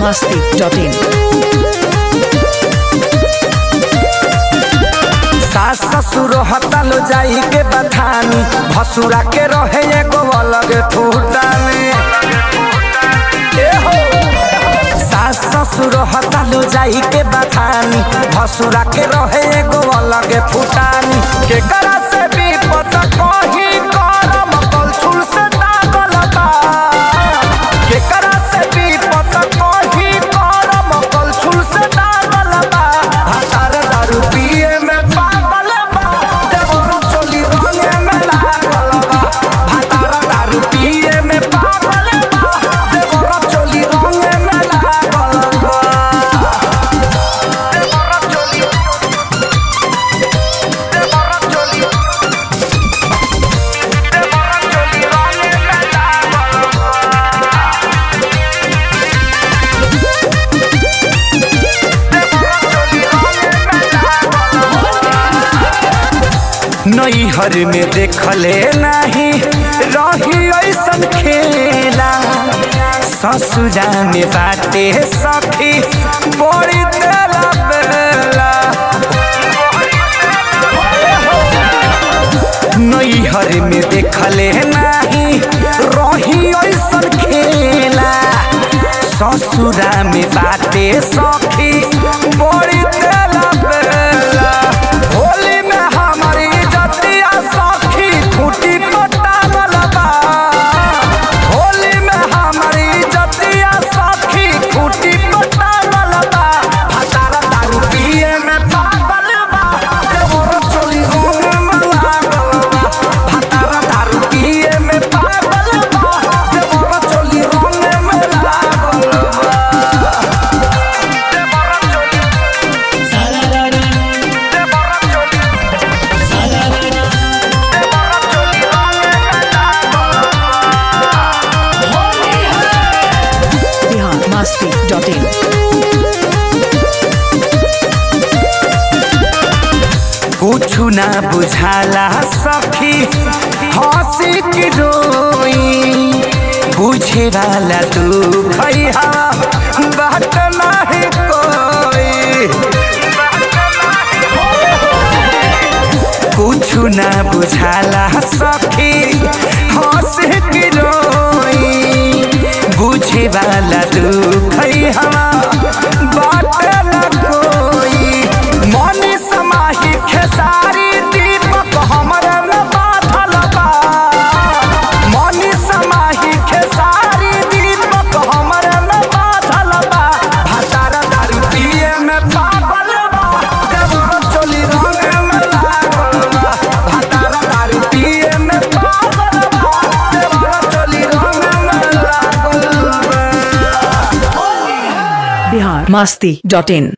masti.in. सास ससुर हतालो जाई के बथानी भसुरा के रहे एगो अलग फूटानी ए हो। सास ससुर हतालो जाई के बथानी भसुरा के रहे एगो अलग फूटानी के करा से भी पता कही करम कलछुल से दागल बा के करा से भी पता कही करम कलछुल से दागल बा भातार दारू पिए में पागल बा देवरो चोली रंगे में लागल बा भातार दारू पिए में पागल बा देवरो चोली रंगे में लागल बा देवरो चोली देवरो चोली देवरो चोली रंगे में लागल नैहर में देखले नहीं रही ऐसन खेला ससुरा में बाटे सखी बड़ी तेरा बेला नैहर में देखले नहीं रही ऐसन खेला ससुरा में बाटे सखी बड़ी तेरा बेला होली में हमारी जतिया सखी खूटी पटावल बा होली में हमारी जतिया सखी खूटी पटावल बा भतारा दारू पिए में पागल बा देवरो चोली होने में लागल बा भतारा दारू पिए में पागल बा देवरो चोली होने में लागल बा देवरो चोली देवरो चोली Bihar masti.in. कुछु ना बुझाला सखी हंसी की रोई बुझे वाला तू भैया बात नहीं कोई कुछु ना बुझाला सखी हंसी की रोई बुझे वाला तू भैया बात न कोई मनी समाही खेसारी दीपक हमरे में बाधल बा मनी समाही खेसारी दीपक हमरे में बाधल बा भतार दारू पिए में पागल बा देवरो चोली रंगे में लागल बा भतार दारू पिए में पागल बा देवरो चोली रंगे में लागल बा Bihar masti.in.